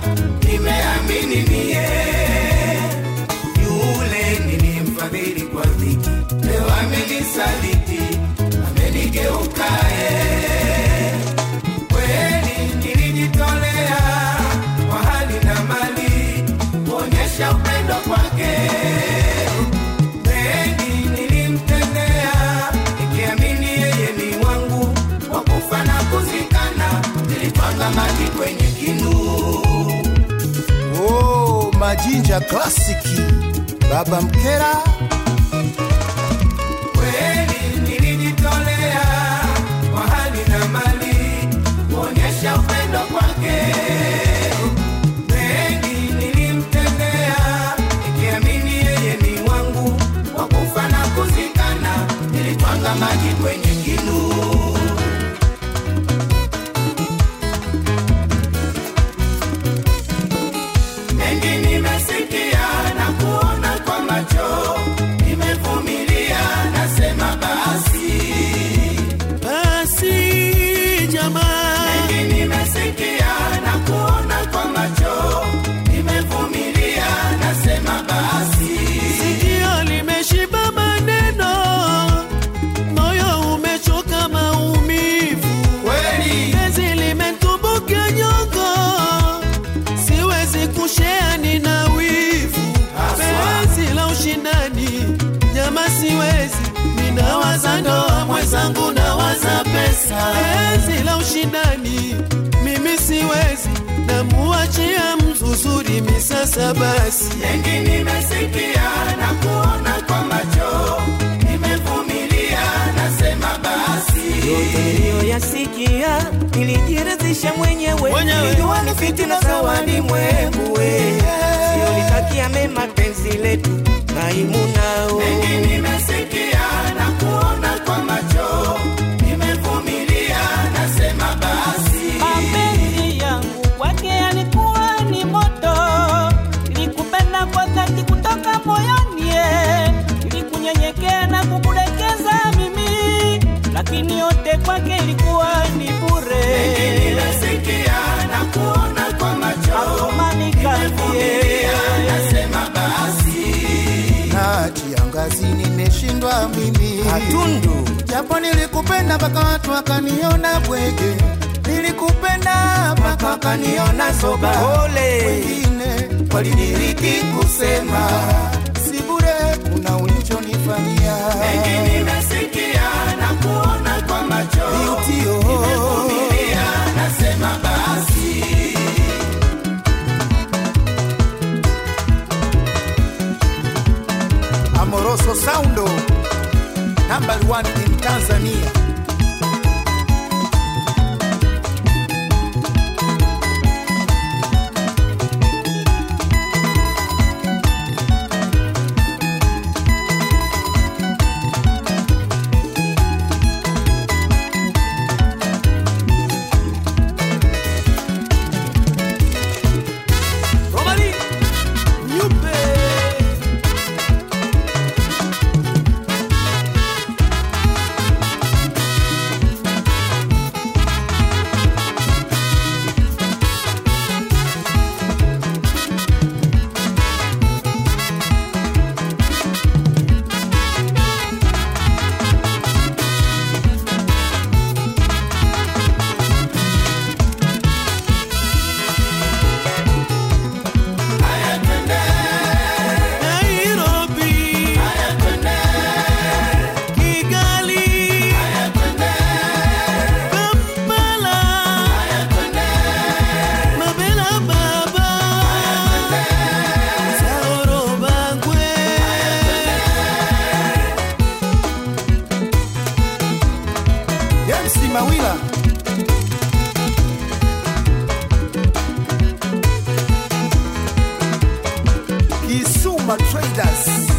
nimeamini mie yule nilimfadhili kwa dhiki, leo amenisaliti, amenigeukae. Kweli nilijitolea kwa hali na mali kuonyesha upendo kwake. Mengi nilimtendea nikiamini yeye ni wangu, kwa kufa na kuzikana, nilitwanga maji kwenye kinu. Oh, Majinja klasiki Baba Mkera Kweli nilijitolea kwa hali na mali kuonyesha upendo kwake. Mengi nilimtendea nikiamini yeye ni wangu, kwa kufa na kuzikana, nilitwanga maji kwenye kinu. Mengi nimesikia na kuona kwa macho, nimevumilia, nasema basi. Basi jamaa, Mengi nimesikia na kuona kwa macho, nimevumilia, nasema basi. sikio limeshiba maneno, moyo umechoka maumivu, Kweli penzi limetumbukia nyongo, siwezi kushea, nina wivu, Haswa. penzi la ushindani, nyama siwezi, ninawaza ndoa mwenzangu, nawaza pesa, penzi la ushindani, mimi siwezi, namuachia mzuzuri misasa basi mengi nimesikia na kuona kwa macho, nimevumilia, nasema basi. yote niliyoyasikia nilijiridhisha mwenyewe, Mwenyewe. nilijua ni fitina za walimwengu, siolitakia mema penzi letu kaimu nao Mengi nimesikia na kuona kwa macho, nimevumilia, nasema basi. mapenzi yangu kwake yalikuwa ni moto, nilikupenda kwa dhati kutoka moyoni, eh. nilikunyenyekea na kukudekeza mimi, lakini yote kwake ilikuwa ni bure. Nimesikia na kuona kwa macho, Amani kambie, nimevumilia, nasema basi. na kiangazi nimeshindwa mimi Katundu japo nilikupenda mpaka watu wakaniona bwege, nilikupenda mpaka wakaniona soba. Ole. Wengine walidiriki kusema si bure, kuna ulichonifanyia Mengi nimesikia na kuona kwa macho, Beauty, oh. nimevumilia, nasema basi. Amoroso Soundo number one in Tanzania. Romani Nyupe Nairobi Kigali Kampala Mabela Baba Saoro Bangwe James Mawila Kisuma Traders